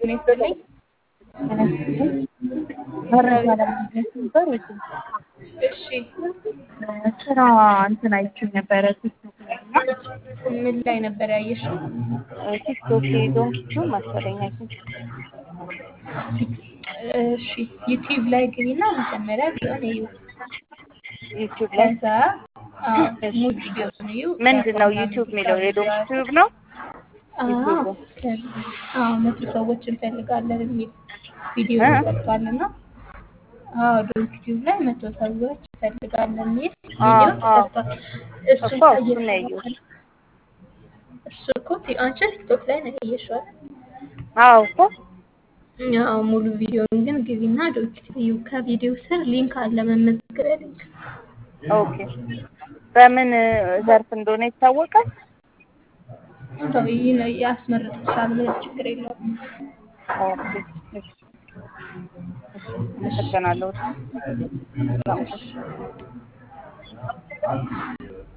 ጤና ይስጥልኝ። መረጃ ለማግኘት ነበር። እሺ ስራ እንትን አይችል ነበረ ቲክቶክ ላይ እና ምን ላይ ነበር ያየሽው? ቲክቶክ ዶንኪቹ መሰለኝ አይ ቲንክ እሺ ዩቲዩብ ላይ ግቢና መጀመሪያ ቢሆን እዩ። ዩቲዩብ ላይ ከዛ አዎ ሙሉ ቪዲዮውን እዩ። ምንድን ነው ዩቲዩብ የሚለው የዶንኪ ዩቲዩብ ነው። አዎ ከዛ አዎ መቶ ሰዎች እንፈልጋለን የሚል ቪዲዮ እ? ተሰርቷል እና አዎ ዶንኪ ዩቲዩብ ላይ መቶ ሰዎች እንፈልጋለን የሚል አዎ፣ ቪዲዮ አዎ። ተሰርቷል። እሱን እኮ ካየሽ እሱን ነው ያየሁት። በኋላ እሱ እኮ ቲ- አንቺ ቲክቶክ ላይ ነው ያየሽው አይደል? አዎ እኮ ያው ሙሉ ቪዲዮውን ግን ግቢና ዶንኪ ዩቲዩብ ከቪዲዮ ስር ሊንክ አለ መመዝገቢያ ሊንክ ኦኬ። በምን ዘርፍ እንደሆነ ይታወቃል። እንደው ይህ ነው ያስመርጥሻል ምንም ችግር የለውም። ኦኬ። እሺ፣ እሺ፣ አመሰግናለሁ። እሺ